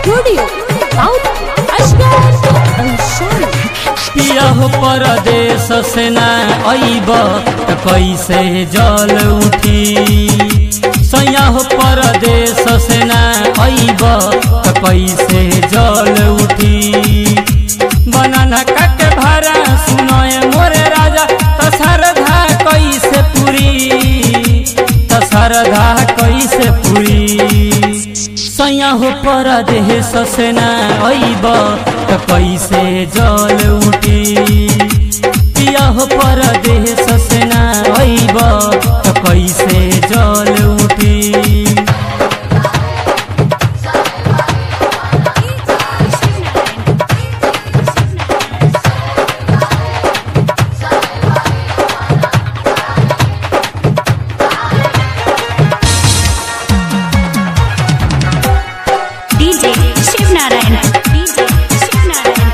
Studio South Ashgar Anshan पिया हो परदेश से ना अइब त कैसे जल उठी सैया हो परदेश से ना अइब त कैसे जल उठी बनाना काके भारा सुनए मोरे राजा त सरधा कैसे पूरी त सरधा कैसे पूरी सैया हो परदेश से ना अइब त कैसे जल उठी पिया हो परदेश से ना अइब त कैसे जल उठी DJ Shiv Narayan. DJ Shiv Narayan.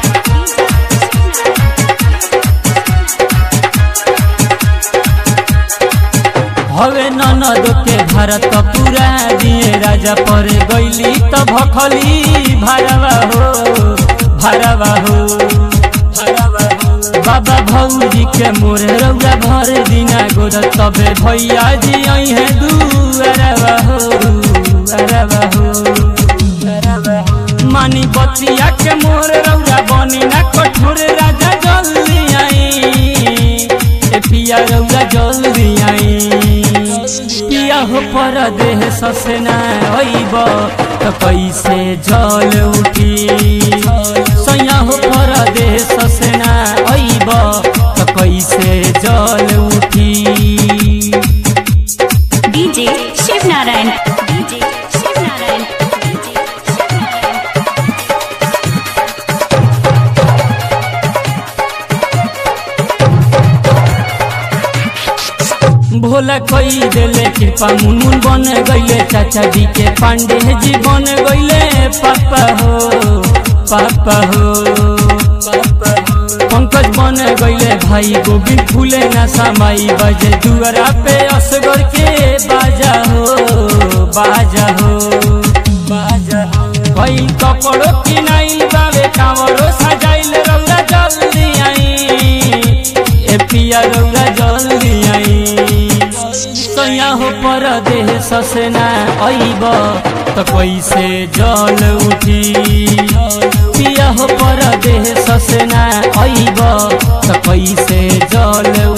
हवे ननद के भारत पूरा दिए राजा पर गईली त भखली भरवा हो भरवा हो भरवा हो बाबा भौजी के मोरे रौरा भर दिना गोद तबे भैया जी आई है दुअरवा हो अरवा हो अरवा हो मानी बतिया के मोर रौरा बनी ना कठोर राजा जल्दी आई ए पिया रौरा जल्दी आई पिया हो पर देह ससना अइब त कैसे जल उठी सैया हो पर देह ससना अइब त कैसे जल उठी DJ Shiv Narayan. DJ Shiv Narayan. DJ Shiv Narayan. Bhola कोई देले कृपा मुनमुन बन गईले चाचा जी के पांडे जी बन गईले पापा हो पापा हो पंकज बन गईले भाई गोविंद फूले ना समाई बजे दुआरा पे असगर के बाजा हो बाजा हो बाजा हो कई कपड़ो किनाइल बावे कांवरो सजाइल रौला जल्दी आई ए पिया रौला जल्दी आई सैया हो पर देह ससना अइब त कैसे जल उठी पिया हो पर देह ससना अइब त कैसे जल